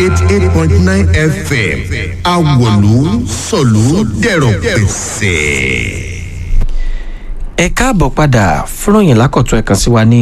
eighty eight point nine fm awolu sọ̀lú dẹ̀rọ̀ pẹ̀sẹ̀. ẹ káàbọ̀ padà fúnròyìn lákọ̀tún ẹ̀kan sí wa ní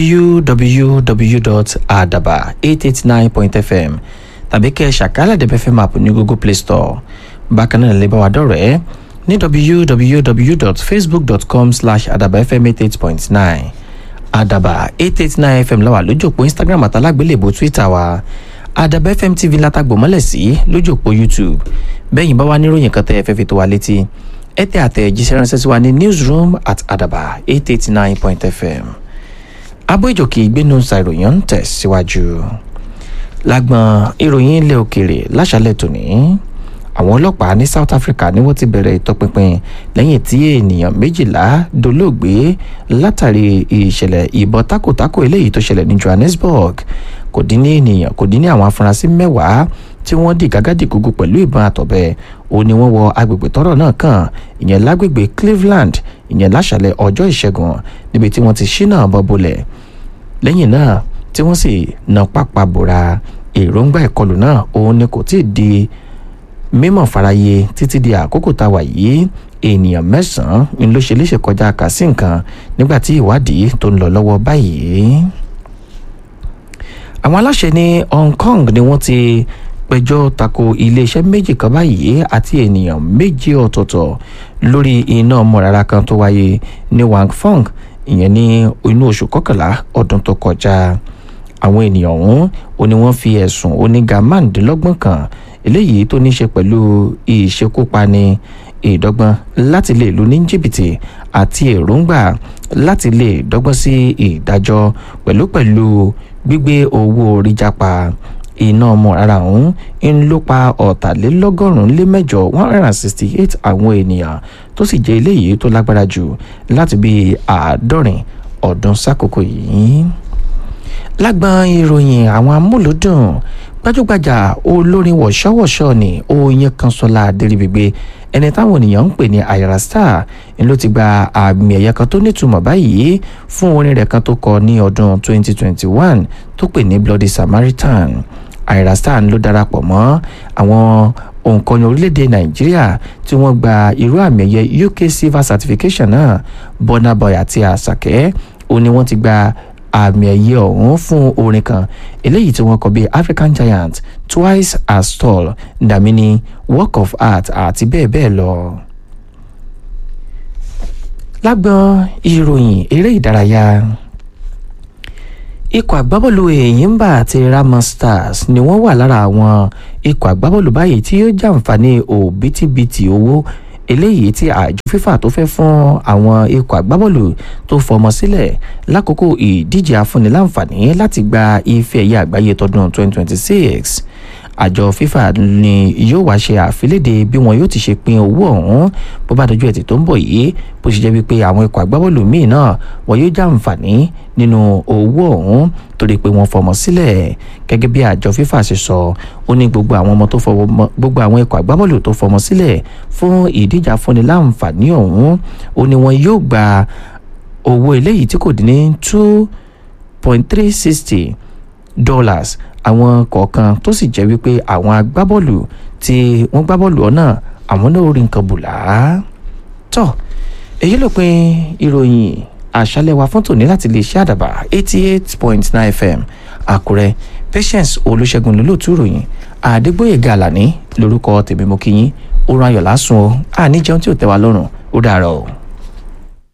www.adaba889.fm tàbí kẹ́ ẹ ṣàkálẹ̀ dẹ́bẹ̀ fm app ní google play store bákan náà lè bá wa dọ̀rẹ́ ní www.facebook.com slash adabafm88.9 adaba 889 fm la wà lójú òpó instagram àtàlágbélébò twitter wa adaba fm tv látàgbò mọ́lẹ̀ sí lójú òpó youtube bẹ́yìn bá wà níròyìn kan tẹ́ ẹ fẹ́ fi tó wa létí ẹ tẹ àtẹ̀jíṣẹ́ ránṣẹ́ sí wa ní newsroom at adaba 889.fm abọ́ ìjòkè ìgbénu ṣàìròyìn ń tẹ̀síwájú lágbọn ìròyìn ilẹ̀ òkèèrè láṣálẹ̀ tòní àwọn ọlọ́pàá ní south africa ni wọ́n ti bẹ̀rẹ̀ ìtọpinpin lẹ́yìn tí ènìyàn méjìlá dolóògbé látàrí ìṣẹ̀lẹ̀ ìbọn takòtakò eléyìí tó ṣẹlẹ̀ ní johannesburg kò dín ní ènìyàn kò dín ní àwọn afurasí mẹ́wàá tí wọ́n di gàgádì gúgú pẹ̀lú ìbọn àtọ̀bẹ ó ní wọ́n wọ agbègbè tọ́rọ̀ náà kàn ìyẹn lágbègbè cleveland ìyẹn láṣàlẹ̀ ọjọ́ ìṣẹ́gun níbi tí wọ́n ti ṣínà bọ́ bolẹ̀ lẹ́yìn náà tí wọ́n sì na pápá bora èròǹgbà ìkọlù náà òun ni kò tí ì di mímọ̀ faraye títí di àkókò tá a wà yìí ènìyàn mẹ́sàn-án ni ló ṣe léṣe kọjá kà sí nǹkan nígbà tí ìwádìí tó ń lọ lọ́wọ́ báyìí. àwọn aláṣẹ ní hong kong ni wọ́n ti pẹjọ́ tako iléeṣẹ́ méjì kan báyìí àti ènìyàn méjì ọ̀tọ̀ọ̀tọ̀ lórí iná mọ̀rara kan tó wáyé ní wangfong ìyẹn ní inú oṣù kọkànlá ọdún tó kọjá àwọn ènìyàn ọ̀hún ó ní wọ́n fi ẹ̀sùn oníga márùndínlọ́gbọ̀n kan eléyìí tó ní ṣe pẹ̀lú ìṣekúpani ìdọ́gbọ́n láti lè lu ní jìbìtì àti èròǹgbà láti lè dọ́gbọ́n sí ìdájọ́ pẹ̀lú pẹ̀lú gbígbé owó orí jápa iná ọmọ rárá ọ̀hún ń ló pa ọ̀tàlélọ́gọ́rùn-ún lé mẹ́jọ one hundred and sixty eight àwọn ènìyàn tó sì jẹ́ eléyìí tó lágbára jù láti bí àádọ́rin ọdún sákòókò yìí. lágbọn ìròyìn àwọn amúlùdùn gbajúgbajà olórin wọ̀ṣọ́wọ̀ṣọ́ ni oyin kanṣọ́lá adéríbigbé ẹni táwọn ènìyàn ń pè ní ayra star ni ló ti gba àmì ẹ̀yẹ kan tó nítumọ̀ báyìí fún orin rẹ̀ kan tó kọ ní ọdún 2021 tó pè ní bloody samaritan ayra star ló darapọ̀ mọ́ àwọn òǹkọ̀yìn orílẹ̀-èdè nàìjíríà tí wọ́n gba irú àmì ẹ̀yẹ uk silver certification náà burna boy àti àṣàkẹ́ ó ní wọ́n ti gba àmì ẹ̀yẹ ọ̀hún fún orin kan eléyìí tí wọ́n kọ bí african giant twice as tall damini work of art àti bẹ́ẹ̀ bẹ́ẹ̀ lọ. lágbọn ìròyìn eré ìdárayá ikọ̀ àgbábọ́ọ̀lù èyínbà àti rama stars ni wọ́n wà lára àwọn ikọ̀ àgbábọ́ọ̀lù báyìí tí yóò jàǹfààní òbítíbitì owó eléyìí tí àjọ fífà tó fẹ́ fún àwọn ikọ̀ àgbábọ́ọ̀lù tó fọmọ sílẹ̀ lákòókò ìdíje afúniláǹfààní láti gba ife ẹ̀yẹ àgbáyé tọdún 2026 àjọ fífà ni yóò wá ṣe àfilédè bí wọn yóò ti ṣe pín owó ọ̀hún bó bá dojú ẹtì tó ń bọ̀ yìí bó ṣe jẹ́ wípé àwọn ikọ̀ àgbábọ́ọ̀lù míì náà wọn yóò jàǹfààní nínú owó ọ̀hún torí pé wọ́n fọmọ sílẹ̀ gẹ́gẹ́ bí àjọ fífà ṣe sọ ó ní gbogbo àwọn ọmọ tó fọmọ gbogbo àwọn ikọ̀ àgbábọ́ọ̀lù tó fọmọ sílẹ̀ fún ìdíje afúniláǹfààní ọ̀hún ó ní wọn yóò gba owó eléyìí tí kò dín ní two point three sixty dollars àwọn kọ̀ọ̀kan tó sì jẹ́ wípé àwọn agbábọ́ọ̀lù tí wọ́n gbá bọ́ọ̀lù ọ̀nà àwọn náà rí nǹkan bùlá. tọ́ èyí ló pin ìròyìn àṣálẹ̀ wa fún tòní láti lè ṣe àdàbà eighty eight point nine fm àkúrẹ́ patience olùṣègùn lólótú ìròyìn àdégbòye gàlàní lórúkọ tèmi mo kí yín ó rán ayọ̀ lásùn o àní jẹun tí ò tẹ́ wa lọ́rùn ó dàárọ̀ o.